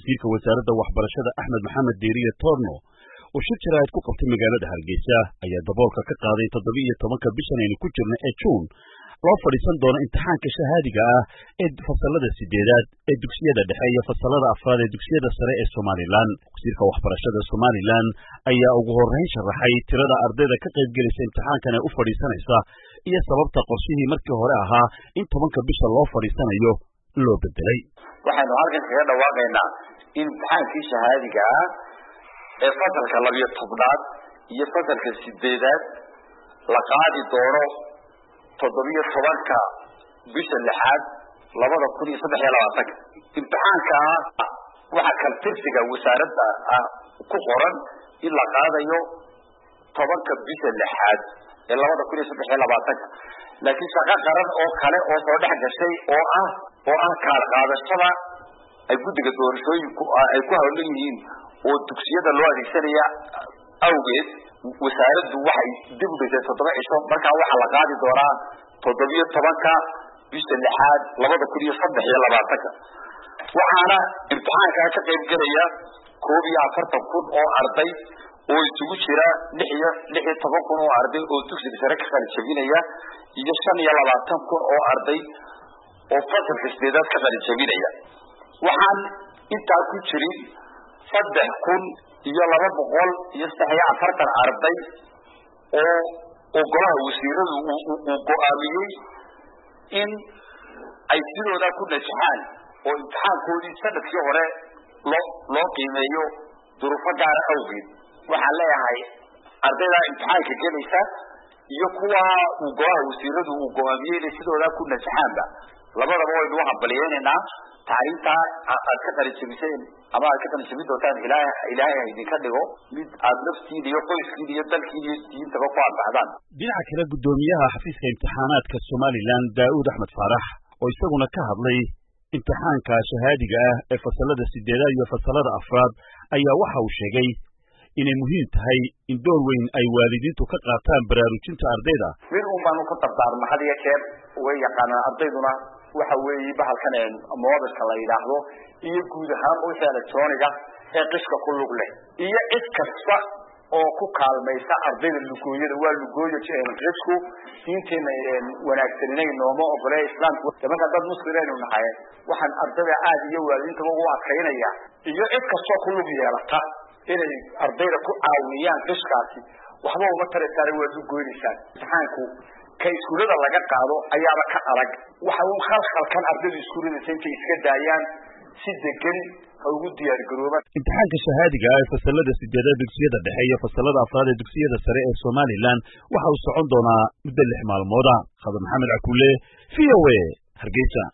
wasiirka wasaaradda waxbarashada axmed maxamed diiriye torno oo shir jaraa'id ku qabtay magaalada hargeysa ayaa daboolka ka qaaday toddoba-iyo tobanka bishan aynu ku jirna ee juun loo fadhiisan doono imtixaanka shahaadiga ah ee fasallada sideedaad ee dugsiyada dhexe iyo fasallada afraad ee dugsiyada sare ee somalilan wasiirka waxbarashada somalilan ayaa ugu horrayn sharaxay tirada ardayda ka qaybgelaysa imtixaankan ee u fadhiisanaysa iyo sababta qorshihii markii hore ahaa in tobanka bisha loo fadhiisanayo loo bedelay waxaynu halkan kaga dhawaaqaynaa in imtixaankii shahaadiga ah ee fasalka labiyo tobnaad iyo fasalka sideedaad la qaadi doono toddobiyo tobanka bisha lixaad labada kun iyo saddex iyo labaatanka imtixaanka waxaa kaltirsiga wasaaradda ah ku qoran in la qaadayo tobanka bisha lixaad ee labada kun iyo saddex iyo labaatanka laakiin shaqo qaran oo kale oo soo dhex gashay oo ah oo ah kaar qaadashada ay guddiga doorashooyinku ay ku hawlan yihiin oo dugsiyada loo adeegsanaya awgeed wasaaraddu waxay dib u dhigtay toddoba cisho markaa waxaa la qaadi doonaa toddobiyo tobanka bisha lixaad labada kun iyo saddex iyo labaatanka waxaana imtixaankaa ka qayb gelaya koob iyo afartan kun oo arday oo isugu jira lix iyo lix iyo toban kun oo arday oo dugsiga sare ka qalijabinaya iyo shan iyo labaatan kun oo arday oo fasalka sideedaad ka qalijabinaya waxaan intaa ku jirin saddex kun iyo laba boqol iyo saddex iyo afartan arday oo oo golaha wasiiradu uu go-aamiyey in ay sidooda ku najaxaan oo imtixaankoodii sanadkii hore loo loo qiimeeyo duruufo gaara awgeed waxaan leeyahay ardayda imtixaanka gelaysa iyo kuwa uu golaha wasiiradu uu go-aamiyey inay sidooda ku najaxaanba labadaba waynu u hambaliyeynaynaa tacliintaa aad ka qalijabiseen ama aad ka qalijabin doontaan ilaah ilaahay ha idinka dhigo mid aad naftiin iyo qoyskiin iyo dalkiin iyo diintaba ku anfacdaan dhinaca kale guddoomiyaha xafiiska imtixaanaadka somalilan daa'uud axmed faarax oo isaguna ka hadlay imtixaanka shahaadiga ah ee fasallada sideedaad iyo fasallada afraad ayaa waxa uu sheegay inay muhiim tahay in door weyn ay waalidiintu ka qaataan baraarujinta ardayda mid un baanu ka dardaarma had iyo jeer way yaqaanaan ardayduna waxa weeye bahalkan mobilka la yidhaahdo iyo guud ahaan wixii electroniga ee qishka ku lug leh iyo cid kasta oo ku kaalmaysa ardayda lugooyada waa lugooyo qishku diinteena wanaagsaninay nooma ogole islaamku marka dad muslimaynu nahay waxaan ardayda aad iyo waalidiintaba ugu adkaynaya iyo cid kastoo ku lug yeelata inay ardayda ku caawiyaan qishkaasi waxba uma taraysaana waad lugoynaysaan imtixaanku ka iskuulada laga qaado ayaaba ka adag waxa un khalkhalkan ardaydu iskuuladasa intay iska daayaan si degan ha ugu diyaargaroobaan imtixaanka shahaadiga ah ee fasallada sideedaad dugsiyada dhexe iyo fasallada afraad ee dugsiyada sare ee somalilan waxa uu socon doonaa muddo lix maalmooda khadar maxamed cakuule v o a hargeysa